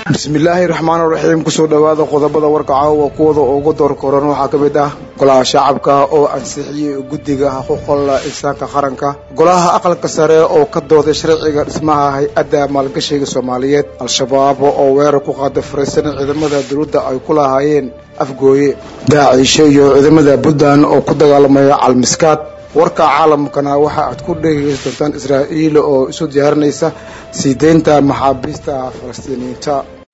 bismillaahi raxmaan raxiim kusoo dhowaada qodobada warka caawa kuwada ugu door koran waxaa ka mid ah golaha shacabka oo ansixiyey guddiga xuquuqda insaanka qaranka golaha aqalka sare oo ka dooday sharciga dhismaha hay-adda maalgashiga soomaaliyeed al-shabaab oo weerar ku qaada fariisan ciidamada dowladda ay ku lahaayeen afgooye daaciisho iyo ciidamada puntland oo ku dagaalamaya calmiskaad warka caalamkana waxa aad ku dhegeysan doontaan israa'iil oo isu diyaarinaysa sii deynta maxaabiista falastiiniyiinta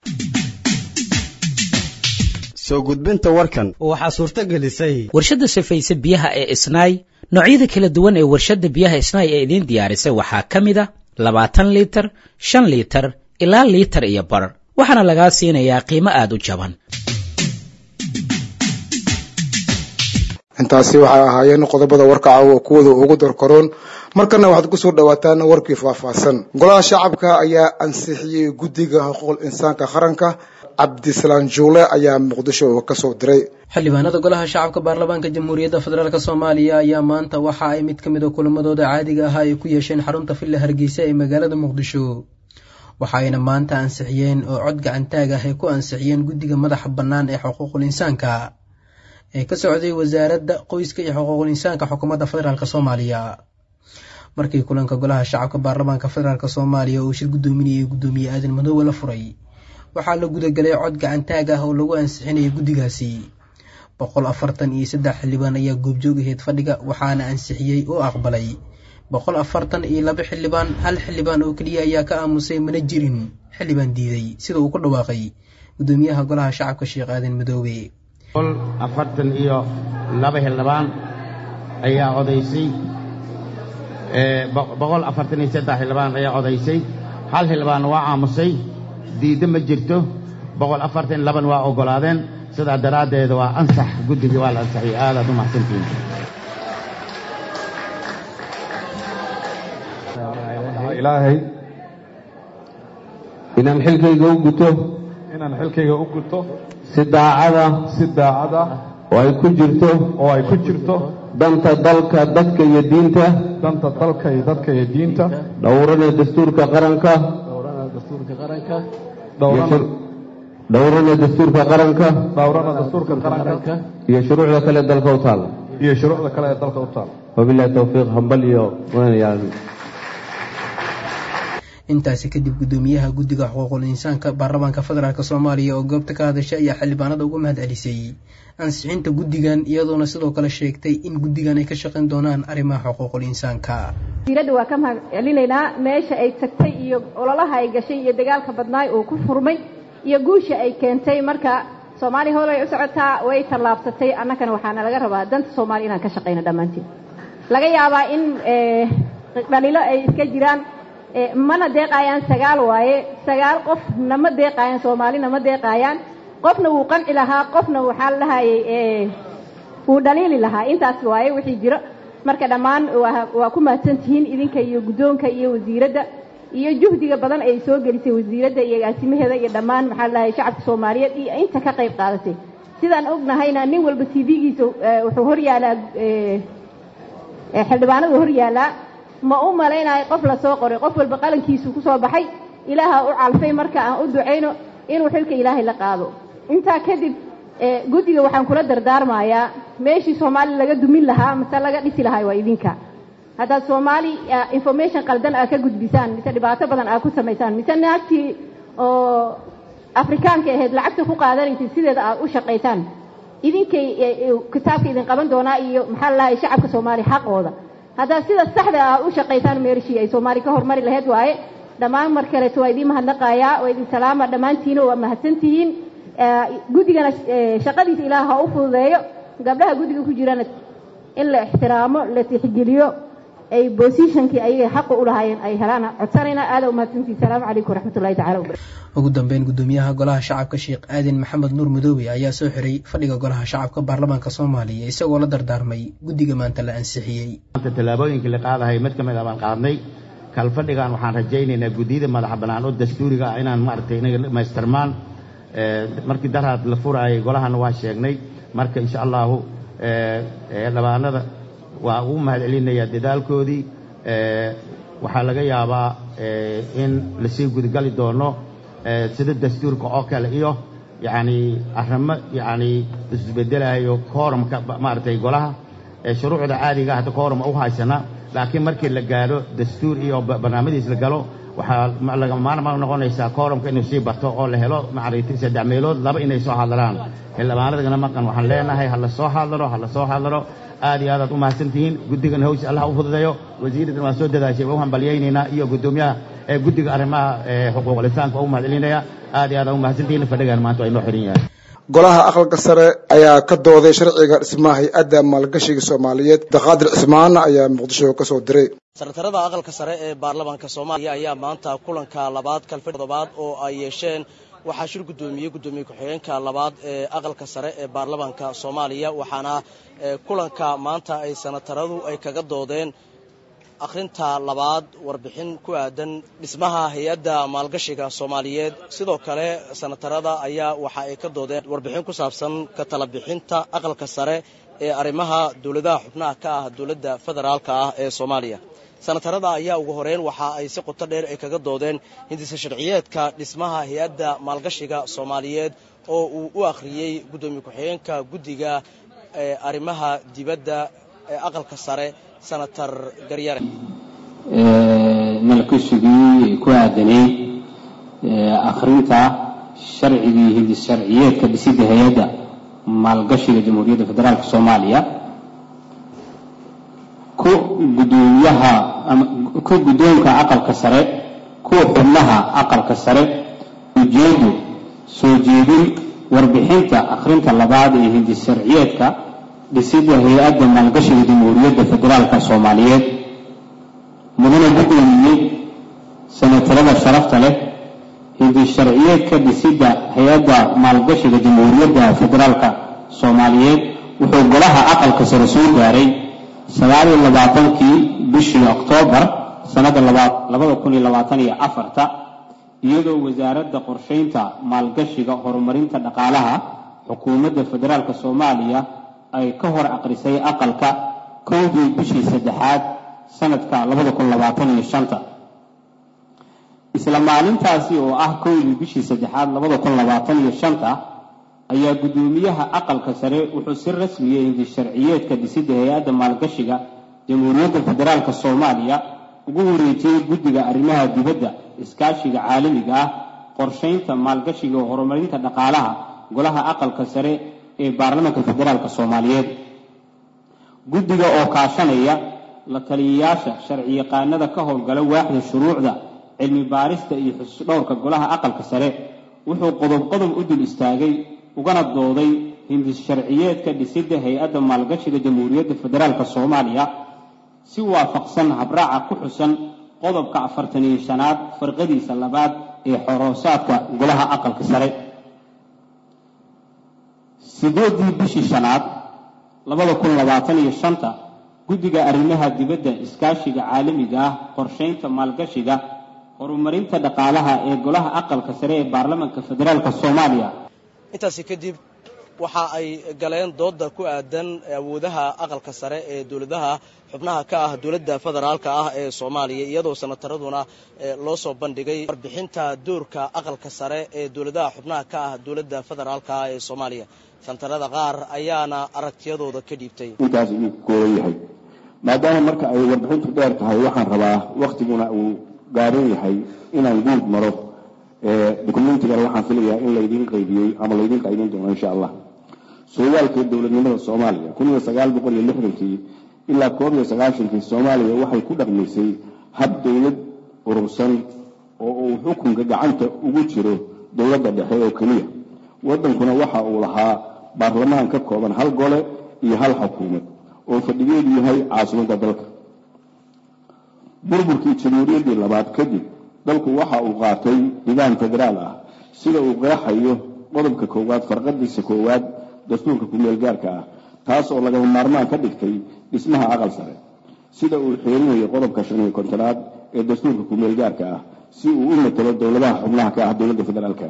soo gudbinta warkan waxaa suurto gelisay warshadda safayse biyaha ee isnaay noocyada kala duwan ee warshadda biyaha isnaay ee idiin diyaarisay waxaa ka mid a labaatan liitar shan liitar ilaa liitar iyo bar waxaana lagaa siinayaa qiimo aada u jaban intaasi waxay ahaayeen qodobada warka caawa kuwada ugu dorkaroon markana waxaad kusoo dhawaataan warkii faahfaahsan golaha shacabka ayaa ansixiyey guddiga xuquuqul insaanka qaranka cabdisalaan juule ayaa muqdisho kasoo diray xildhibaanada golaha shacabka baarlamaanka jamhuuriyadda federaalk soomaaliya ayaa maanta waxa ay mid ka mid a kulamadooda caadiga ahaa ay ku yeesheen xarunta villa hargeysa ee magaalada muqdisho waxaayna maanta ansixiyeen oo cod gacantaag ah ay ku ansixiyeen guddiga madaxa bannaan ee xuquuqul insaanka ee ka socday wasaaradda qoyska iyo xuquuqul insaanka xukuumadda federaalk soomaaliya markii kulanka golaha shacabka baarlamaanka federaalk soomaaliya uu shir guddoominayay guddoomiye aadan madoobe la furay waxaa la gudagalay cod gacantaag ah oo lagu ansixinayay guddigaasi boqol afartan iyo saddex xildhibaan ayaa goobjoog aheyd fadhiga waxaana ansixiyey oo aqbalay boqol afartan iyo laba xildhibaan hal xildhibaan oo keliya ayaa ka aamusay mana jirin xildhibaan diiday sida uu ku dhawaaqay guddoomiyaha golaha shacabka sheekh aadan madoobe boqol afartan iyo laba xildhibaan ayaa odaysay boqol afartan iyo saddex xildhibaan ayaa odaysay hal xildhibaanna waa aamusay diiddo ma jirto boqol afartan iyo laban waa oggolaadeen sidaa daraaddeed waa ansax guddigii waa la ansaxiyey aadaad u mahadsantihiin ilaahay inaan xilkayga u guto inaan xilkayga u guto si daacada si daacad ah oo ay ku jirto oo ay ku jirto danta dalka dadka iyo diinta danta dalka iyo dadka iyo diinta dhowrana dastuurka qaranka dhowrana dhowrana dastuurka qaranka dhowrana dastuurka qaranka iyo shuruucda kale dalka u taal iyo shuruucda kale ee dalka u taal wabilahi towfiiq hambal iyo wanayaal intaasi kadib guddoomiyaha guddiga xuquuqul insaanka baarlamaanka federaalk soomaaliya oo goobta ka hadashay ayaa xildhibaanada uga mahad celisay ansixinta guddigan iyadoona sidoo kale sheegtay in guddigan ay ka shaqayn doonaan arrimaha xuquuqul insaanka wasiiradda waa ka mahad celinaynaa meesha ay tagtay iyo ololaha ay gashay iyo dagaalka badnaay uu ku furmay iyo guusha ay keentay marka soomaaliya hoolay u socotaa way tallaabsatay annagana waxaana laga rabaa danta soomaaliya inaan ka shaqayno dhammaanteen laga yaabaa in dhalilo ay iska jiraan mana deeqaayaan sagaal waaye sagaal qof nama deeqaayaan soomaali nama deeqaayaan qofna wuu qanci lahaa qofna waxaa la dhahayay wuu dhaliili lahaa intaas waaye wixii jiro marka dhammaan waa ku mahadsantihiin idinka iyo guddoonka iyo wasiiradda iyo juhdiga badan ay soo gelisay wasiiradda iyo agaasimaheeda iyo dhammaan maxaa la dhahay shacabka soomaaliyeed iyo inta ka qayb qaadatay sidaan ognahayna nin walba t v-giisa wuxuu hor yaalaa xildhibaanadu hor yaalaa ma u malaynayo qof la soo qoray qof walba qalankiisu ku soo baxay ilaaha u calfay marka aan u ducayno inuu xilka ilaahay la qaado intaa kadib guddiga waxaan kula dardaarmayaa meeshii soomaali laga dumin lahaa mise laga dhisi lahaa waa idinka haddaad soomaali information qaldan aad ka gudbisaan mise dhibaato badan aad ku samaysaan mise naagtii oo afrikaanka ahayd lacagta ku qaadanaysay sideeda aad u shaqaysaan idinkay kitaabka idin qaban doonaa iyo maxaa la dhahay shacabka soomaaliya xaqooda haddaad sida saxda ah u shaqaysaan meerishii ay soomaali ka hormari lahayd waaye dhammaan mar kaleeto waa idiin mahadnaqayaa waa idin salaama dhammaantiina waa mahadsantihiin guddigana shaqadiisa ilaah ha u fududeeyo gabdhaha guddiga ku jirana in la ixtiraamo la tixgeliyo ay bosishankii ayagay xaqa u lahaayeen ay helaan codsanayna aada umahadsantihin salaamu calaykum waraxmatullahi tacala wabarakatu ugu dambeyn guddoomiyaha golaha shacabka sheekh aadan maxamed nuur madoobe ayaa soo xiray fadhiga golaha shacabka baarlamaanka soomaaliya isagoo la dardaarmay guddiga maanta la ansixiyey tallaabooyinkii la qaadahay mid ka mid a baan qaadnay kalfadhigan waxaan rajaynaynaa guddiyada madaxa bannaan oo dastuuriga ah inaan maaragtay inaga dhammaystirmaan markii daraad la furaayay golahana waa sheegnay marka insha allahu dhabaanada waa ugu mahad celinayaa dadaalkoodii waxaa laga yaabaa in lasii gudagali doono sida dastuurka oo kale iyo yacni arrimo yacni isbedelayo koorumka maaragtay golaha shuruucda caadiga hadda kooruma u haysana laakiin markii la gaadho dastuur iyo barnaamijdiis la galo waxaa laga maarmaan noqonaysaa koorumka inuu sii barto oo la helo maaragtay saddex meelood laba inay soo hadlaan xildhibaanadagana maqan waxaan leenahay ha la soo hadlaro ha la soo hadlaro aad iyo aadaad u mahadsantihiin guddigan hawsha allah u fududeeyo wasiiradan waan soo dadaashay waa u hambalyaynaynaa iyo guddoomiyaha ee guddiga arrimaha xuquuqul insaanka waa u mahadcelinaya aad iyo aad u mahadsantihiin fadhigan maanta waa inoo xiran yahay golaha aqalka sare ayaa ka dooday sharciga dhismaha hay-adda maalgashiga soomaaliyeed daqaadir cismaan ayaa muqdisho ka soo diray sanatarada aqalka sare ee baarlamaanka soomaaliya ayaa maanta kulanka labaad kalfadh toddobaad oo ay yeesheen waxaa shir guddoomiyey guddoomiye ku-xigeenka labaad ee aqalka sare ee baarlamaanka soomaaliya waxaana kulanka maanta ay sanataradu ay kaga doodeen akhrinta labaad warbixin ku aadan dhismaha hay-adda maalgashiga soomaaliyeed sidoo kale sanatarada ayaa waxa ay ka doodeen warbixin ku saabsan ka tala bixinta aqalka sare ee arrimaha dowladaha xubnaha ka ah dowladda federaalka ah ee soomaaliya sanatarada ayaa ugu horeyn waxa ay si qoto dheer ay kaga doodeen hindisa sharciyeedka dhismaha hay-adda maalgashiga soomaaliyeed oo uu u akhriyey guddoomiye ku-xigeenka guddiga arrimaha dibadda ee aqalka sare senator garyare malkashigii ku aadanay akhrinta sharcigii hindis sharciyeedka dhisidda hay-adda maalgashiga jamhuuriyadda federaalk soomaaliya ku gudoomiyaha ku guddoonka aqalka sare kuwa xubnaha aqalka sare ujeedu soo jeedin warbixinta akhrinta labaad ee hindis sharciyeedka dhisidda hay-adda maalgashiga jamhuuriyadda federaalka soomaaliyeed mudana gudoomiye sanatarada sharafta leh hindis sharciyeedka dhisidda hay-adda maalgashiga jamhuuriyadda federaalka soomaaliyeed wuxuu golaha aqalka sare soo gaaray sagaaliyo labaatankii bishii oktoobar sannada labada kun iyo labaatan iyo afarta iyadoo wasaaradda qorshaynta maalgashiga horumarinta dhaqaalaha xukuumadda federaalk soomaaliya ay ka hor aqrisay aqalka kowdii bishii saddexaad sanadka labada kun labaatan iyo shanta isla maalintaasi oo ah kowdii bishii saddexaad labada kun labaatan iyo shanta ayaa guddoomiyaha aqalka sare wuxuu si rasmiya hindis sharciyeedka dhisidda hay-adda maalgashiga jamhuuriyadda federaalk soomaaliya ugu wareejiyey guddiga arrimaha dibadda iskaashiga caalamiga ah qorshaynta maalgashiga oo horumarinta dhaqaalaha golaha aqalka sare ee baarlamaanka federaalk soomaaliyeed guddiga oo kaashanaya la taliyayaasha sharciyaqaanada ka howlgala waaxda shuruucda cilmi baarista iyo xususdhowrka golaha aqalka sare wuxuu qodob qodob u dul istaagay ugana dooday hindis sharciyeedka dhisidda hay-adda maalgashiga jamhuuriyadda federaalk soomaaliya si waafaqsan habraaca ku xusan qodobka afartan iyo shanaad farqadiisa labaad ee xoroosaadka golaha aqalka sare sideedii bishii shanaad labada kun labaatan iyo shanta guddiga arrimaha dibadda iskaashiga caalamiga ah qorshaynta maalgashiga horumarinta dhaqaalaha ee golaha aqalka sare ee baarlamaanka federaalk soomaaliya intaasi kadib waxa ay galeen dooda ku aadan awoodaha aqalka sare ee dowladaha xubnaha ka ah dowladda federaalka ah ee soomaaliya iyadoo sanataraduna loo soo bandhigay warbixinta doorka aqalka sare ee dowladaha xubnaha ka ah dowladda federaalka ah ee soomaaliya sanatarada qaar ayaana aragtiyadooda ka dhiibtay intaas uu kooban yahay maadaama marka ay warbixintu dheer tahay waxaan rabaa waktiguna uu gaaban yahay inaan guud maro dokumentigan waxaan filayaa in laydiin qaybiyey ama laydiin qaybin doono insha allah sooyaalka dowladnimada soomaaliya kun iyo sagaal boqol iyo lixdankii ilaa koob iyo sagaashankii soomaaliya waxay ku dhaqmaysay hab dowlad urursan oo uu xukunka gacanta ugu jiro dowladda dhexe oo keliya waddankuna waxa uu lahaa baarlamaan ka kooban hal gole iyo hal xukuumad oo fadhigeedu yahay caasimadda dalka burburkii jamhuuriyaddii labaad kadib dalku waxa uu qaatay nidaam federaal ah sida uu qeexayo qodobka koowaad farqadiisa koowaad dastuurka kumeel gaarka ah taas oo lagama maarmaan ka dhigtay dhismaha aqal sare sida uu xeerinayo qodobka shan iyo kontonaad ee dastuurka kumeel gaarka ah si uu u matalo dowladaha xubnaha ka ah dowladda federaalka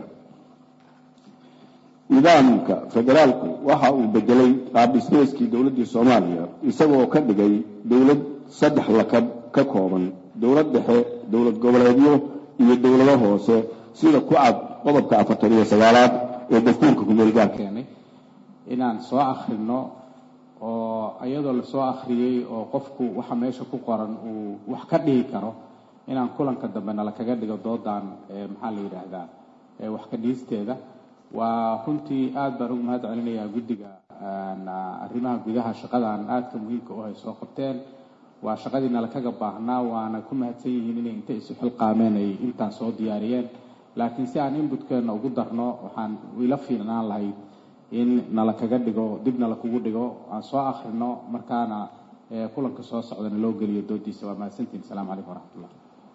nidaamka federaalku waxa uu bedelay qaabdhismeeskii dowladdii soomaaliya isagoo ka dhigay dowlad saddex lakab ka kooban dowlad dhexe dowlad goboleedyo iyo dowlado hoose sida ku cad qodobka afartan iyo sagaalaad ee dastuurka kumeelgaarka keenay inaan soo akhrino oo iyadoo lasoo akhriyey oo qofku waxa meesha ku qoran uu wax ka dhihi karo inaan kulanka dambe nala kaga dhigo doodan maxaa la yidhaahdaa wax ka dhiisteeda waa runtii aad baan ugu mahad celinayaa guddiga arrimaha gudaha shaqadan aadka muhiimka u hay soo qabteen waa shaqadii nala kaga baahnaa waana ku mahadsan yihiin inay inta isu xilqaameen ay intaan soo diyaariyeen laakiin si aan inbutkeenna ugu darno waxaan ila fiinaan lahayd in nala kaga dhigo dib nala kugu dhigo aan soo akhrino markaana kulanka soo socdana loo geliyo doodiisa waa mahadsantihin asalaamu calaykum waraxmatullah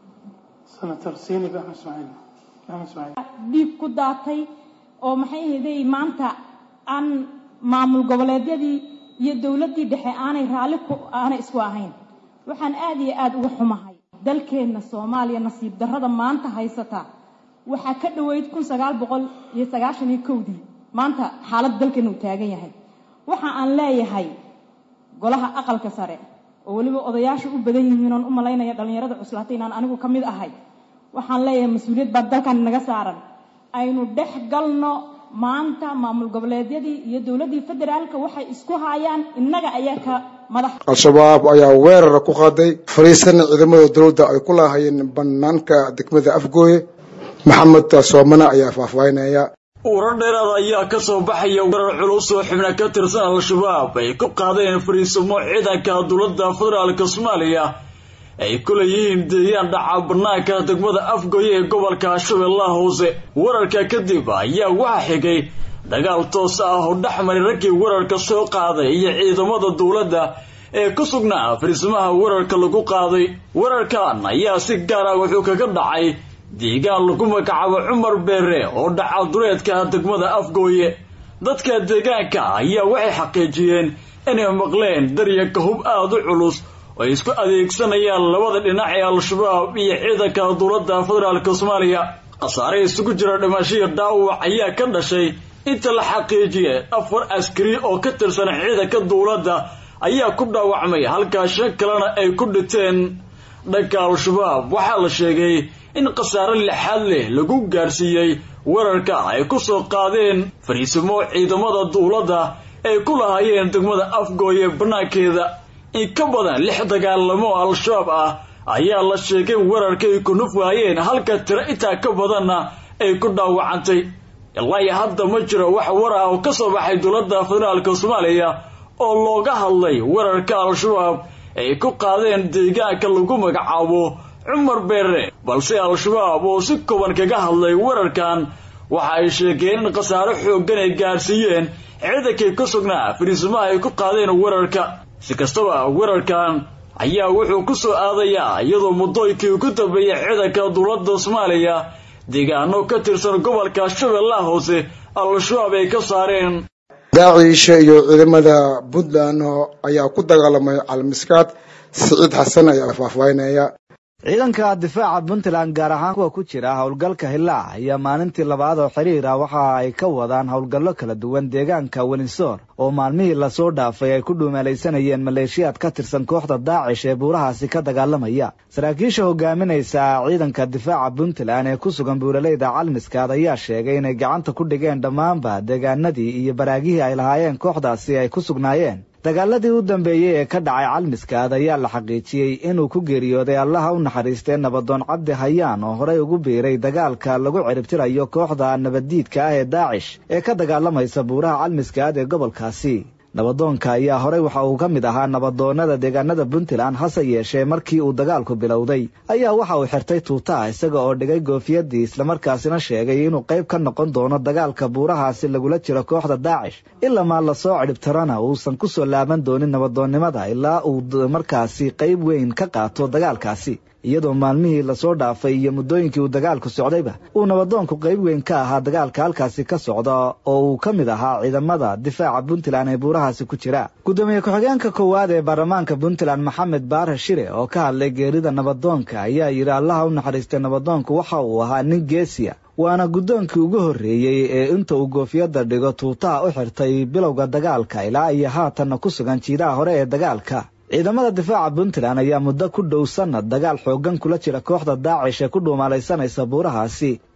senator sinib axmed ismaaciil axmed ismaaciil dhiig ku daatay oo maxay ahayday maanta aan maamul goboleedyadii iyo dowladdii dhexe aanay raalli ku aanay isku ahayn waxaan aad iyo aada uga xumahay dalkeenna soomaaliya nasiib darrada maanta haysata waxaa ka dhoweyd kun sagaal boqol iyo sagaashan iyo kowdii maanta xaaladda dalkeenna uu taagan yahay waxa aan leeyahay golaha aqalka sare oo weliba odayaasha u badan yihiin oon u malaynaya dhallinyarada cuslaatay inaan anigu ka mid ahay waxaan leeyahay mas-uuliyad baa dalkan naga saaran aynu dhex galno maanta maamul goboleedyadii iyo dowladdii federaalka waxay isku haayaan innaga ayaa ka madax al-shabaab ayaa weerar ku qaaday fariisan ciidamada dowladda ay ku laahayeen banaanka degmada afgooye maxamed soomane ayaa faahfaahinaya uura dheeraada ayaa ka soo baxaya weerar culus oo xubna ka tirsan al-shabaab ay ku qaadeen fariisimo ciidanka dowladda federaalka soomaaliya ay ku leeyihiin deegaan dhaca banaanka degmada afgoye ee gobolka shabeellaha hoose weerarka kadib ayaa waxaa xigay dagaal toos ah oo dhexmaray raggii weerarka soo qaaday iyo ciidamada dowladda ee ku sugnaa fariisimaha weerarka lagu qaaday weerarkan ayaa si gaar ah wuxuu kaga dhacay deegaan lagu magacaabo cumar beere oo dhaca dureedka degmada afgooye dadka deegaanka ayaa waxay xaqiijiyeen inay maqleen daryanka hub aada u culus oo ay isku adeegsanayaan labada dhinac ee al-shabaab iyo ciidanka dowladda federaalka soomaaliya khasaare isugu jira dhimashiyo dhaawac ayaa ka dhashay inta la xaqiijiyay afar askari oo ka tirsan ciidanka dowladda ayaa ku dhaawacmay halkaa shan kalena ay ku dhinteen dhanka al-shabaab waxaa la sheegay in khasaare lixaad leh lagu gaarsiiyey weerarka ay ku soo qaadeen fariisimo ciidamada dowladda ay ku lahaayeen degmada afgooye bannaankeeda in ka badan lix dagaalamo al-shabaab ah ayaa la sheegay weerarka ay ku nufwaayeen halka tiro intaa ka badanna ay ku dhaawacantay ilaa iyo hadda ma jiro wax war ah oo ka soo baxay dowladda federaalka soomaaliya oo looga hadlay weerarka al-shabaab ay ku qaadeen deegaanka lagu magacaabo cumar beere balse al-shabaab oo si kooban kaga hadlay weerarkan waxa ay sheegeen in khasaare xooggan ay gaarsiiyeen ciidankay ku sugnaa fariisimaha ay ku qaadeen weerarka si kastaba weerarkan ayaa wuxuu ku soo aadayaa iyadoo muddooyinkii ugu dambeeyay ciidanka dowladda soomaaliya deegaano ka tirsan gobolka shabeellaha hoose al-shabaab ay ka saareen daaciisha iyo ciidamada puntland ayaa ku dagaalamay calmiskaad siciid xasan ayaa faahfaahinaya ciidanka difaaca puntland gaar ahaan kuwa ku jira howlgalka hillaac ayaa maalintii labaad oo xiriir ah waxa ay ka wadaan howlgallo kala duwan deegaanka welinsoor oo maalmihii lasoo dhaafay ay ku dhuumalaysanayeen maleeshiyaad ka tirsan kooxda daacish ee buurahaasi ka dagaalamaya saraakiisha hogaaminaysa ciidanka difaaca puntland ee ku sugan buuraleyda calmiskaad ayaa sheegay inay gacanta ku dhigeen dhammaanba deegaanadii iyo baraagihii ay lahaayeen kooxdaasi ay ku sugnaayeen dagaaladii u dambeeyey ee ka dhacay calmiskaad ayaa la xaqiijiyey inuu ku geeriyooday allaha u naxariistee nabadoon cabdi hayaan oo horey ugu biiray dagaalka lagu ciribtirayo kooxda nabaddiidka ah ee daacish ee ka dagaalamaysa buuraha calmiskaad ee gobolkaasi nabadoonka ayaa horey waxa uu ka mid ahaa nabadoonnada deegaanada puntland hase yeeshee markii uu dagaalku bilowday ayaa waxa uu xirtay tuutaha isaga oo dhigay goofiyadii islamarkaasina sheegay inuu qayb ka noqon doono dagaalka buurahaasi lagula jiro kooxda daacish ilamaa lasoo cidhibtirana uusan ku soo laaban doonin nabadoonnimada ilaa uu markaasi qayb weyn ka qaato dagaalkaasi iyadoo maalmihii lasoo dhaafay iyo muddooyinkii uu dagaalku socdayba uu nabadoonku qayb weyn ka ahaa dagaalka halkaasi ka socda oo uu ka mid ahaa ciidamada difaaca puntland ee buurahaasi ku jira guddoomiye ku-xigeenka koowaad ee baarlamaanka puntland maxamed baare shire oo ka hadlay geerida nabadoonka ayaa yidhi allaha u naxariistay nabadoonku waxa uu ahaa nin geesiya waana guddoonkii ugu horreeyey ee inta uu goofiyadda dhigo tuutaha u xirtay bilowga dagaalka ilaa iyo haatanna ku sugan jiidaha hore ee dagaalka ciidamada difaaca puntland ayaa muddo ku dhow sanad dagaal xooggan kula jira kooxda daacish ee ku dhuumalaysanaysa buurahaasi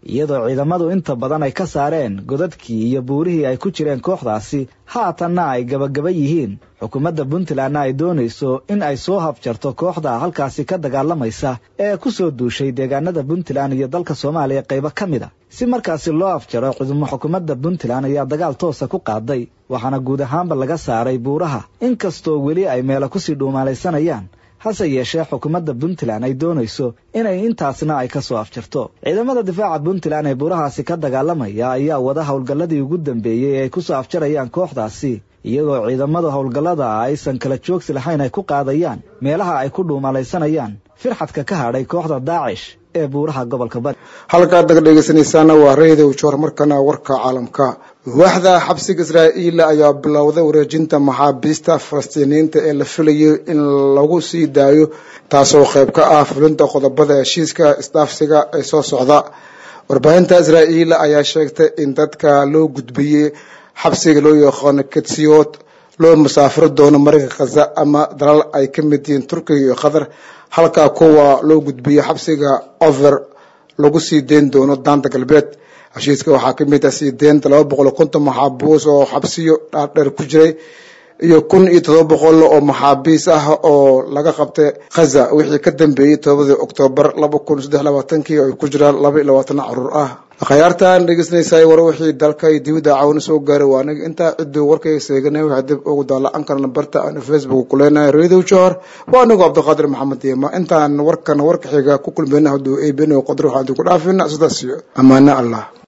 iyadoo ciidamadu inta badan ay ka saareen godadkii iyo buurihii ay ku jireen kooxdaasi haatanna ay gabagaba yihiin xukuumadda puntlandna ay doonayso in ay soo habjarto kooxda halkaasi ka dagaalamaysa ee ku soo duushay deegaanada puntland iyo dalka soomaaliya qaybo ka mid a si markaasi loo afjaro ciidamo xukuumadda puntland ayaa dagaal toosa ku qaaday waxaana guud ahaanba laga saaray buuraha inkastoo weli ay meelo kusii dhuumaalaysanayaan hase yeeshee xukuumadda puntland ay doonayso inay intaasna ay ka soo afjarto ciidamada difaaca puntland ee buurahaasi ka dagaalamaya ayaa wada howlgalladii ugu dambeeyey ee ay ku soo afjarayaan kooxdaasi iyagoo ciidamada howlgallada aysan kala joogsi lahayn ay ku qaadayaan meelaha ay ku dhuumalaysanayaan firxadka ka hadhay kooxda daacish ee buuraha gobolka bari halkaad naga dhegeysanaysaana waa reedow joor markana warka caalamka waaxda xabsiga israa'iil ayaa bilowday wareejinta maxaabiista falastiiniyiinta ee la filayo in lagu sii daayo taasoo qayb ka ah fulinta qodobada heshiiska isdhaafsiga ee soo socda warbaahinta israa'iil ayaa sheegtay in dadka loo gudbiyey xabsiga loo yaqaano ketsiyood loo musaafiro doono marayka khaza ama dalal ay ka mid yihiin turkiga iyo qatar halka kuwa loo gudbiyey xabsiga over lagu sii deyn doono daanta galbeed heshiiska waxaa ka mid ah sii deynta laba boqol konton maxaabuus oo xabsiyo dhaardheer ku jiray iyo kun iyo todoba boqol oo maxaabiis ah oo laga qabtay khaza wixii ka dambeeyey todobadii oktoobar laba kun saddex labaatankii ay ku jiraan laba iyo labaatan caruur ah akhyaartan dhegeysanaysaa war wixii dalka iyo dibadda caawina soo gaaray waa aniga intaa cidduu warkayga seeganay waxaa dib ugu daalacan karna barta aan facebook ku leenahay radio johor waa anigu cabdiqaadir maxamed diima intaan warkan warka xiga ku kulmayna hadduu eebeno qodro waxaan idinku dhaafina sidaas iyo ammaano allah